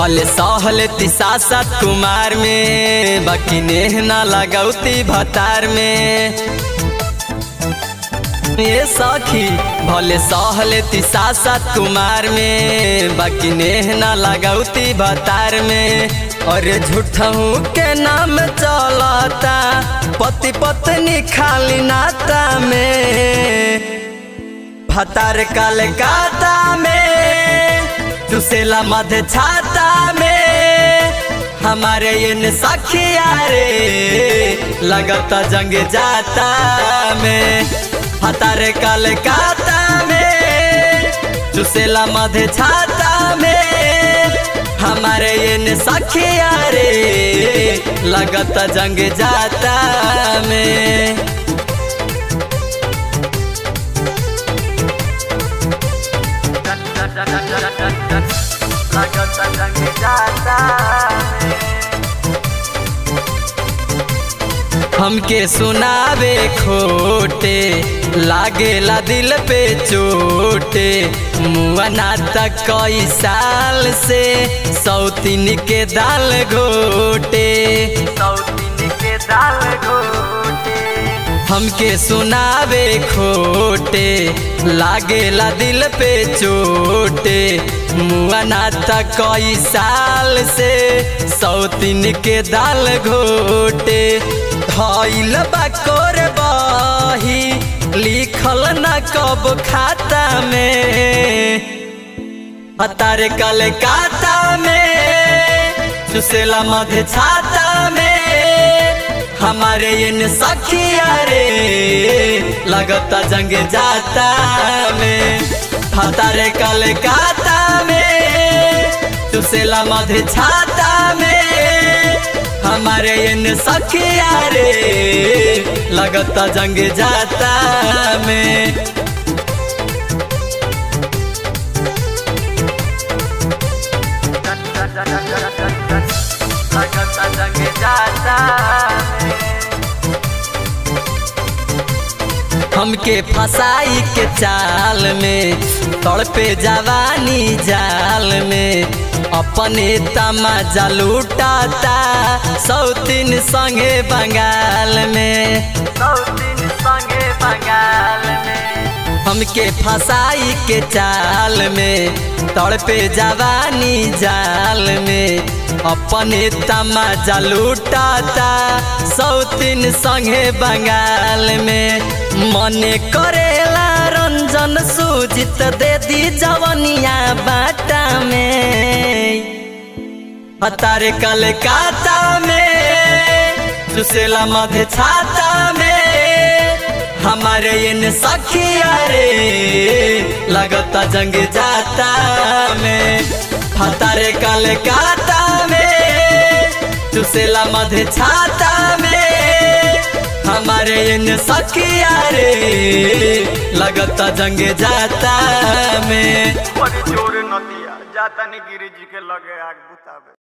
भले सहले सात कुमार में बाकी नेह ना लगौती भतार में ये सखी भले सहले सात कुमार में बाकी नेह ना लगौती भतार में और झूठहू के नाम चलता पति पत्नी खाली नाता में भतार कलकाता में चुसेला मध छाता में हमारे इन सखिया रे लगता जंग जाता में भतार कलकाता में चुसेला मध छाता में हमारे इन सखिया रे लगता जंग जाता में लगता जंग जाता हमके सुनावे खोटे लागेला दिल पे चोटे मुआना तक कई साल से सौतीन के दाल घोटे सौतीन के दाल घोटे हमके सुनावे खोटे लागेला दिल पे चोटे मुआना तक कई साल से सौतीन के दाल घोटे धैल बाकोर बही लिखल न कब खाता में हतारे कलकाता में सुसेला मध छाता में हमारे इन सखिया रे लगता जंग जाता में हतारे कलकाता में सुसेला मध छाता में हमारे इन सखिया रे लगता जंग जाता में लगता जंग जाता हमके फसाई के चाल में तड़पे जवानी जाल में अपने तमाजा लूटाता सौतीन संगे बंगाल में सौतीन संगे बंगाल में हमके फसाई के चाल में तड़पे जवानी जाल में अपने तमाजा लूटाता सौतीन संगे बंगाल में मने करेला रंजन सूजित दे दी जवनिया बाटा में हतारे कलकाता में सुसेला मध छाता में हमारे इन सखिया रे लगता जंग जाता में हतारे कलकाता में सुसेला मध छाता में हमारे इन सखिया रे लगता जंग जाता में बड़ी जोर नदिया जाता नहीं गिरी जी के लगे आग बुतावे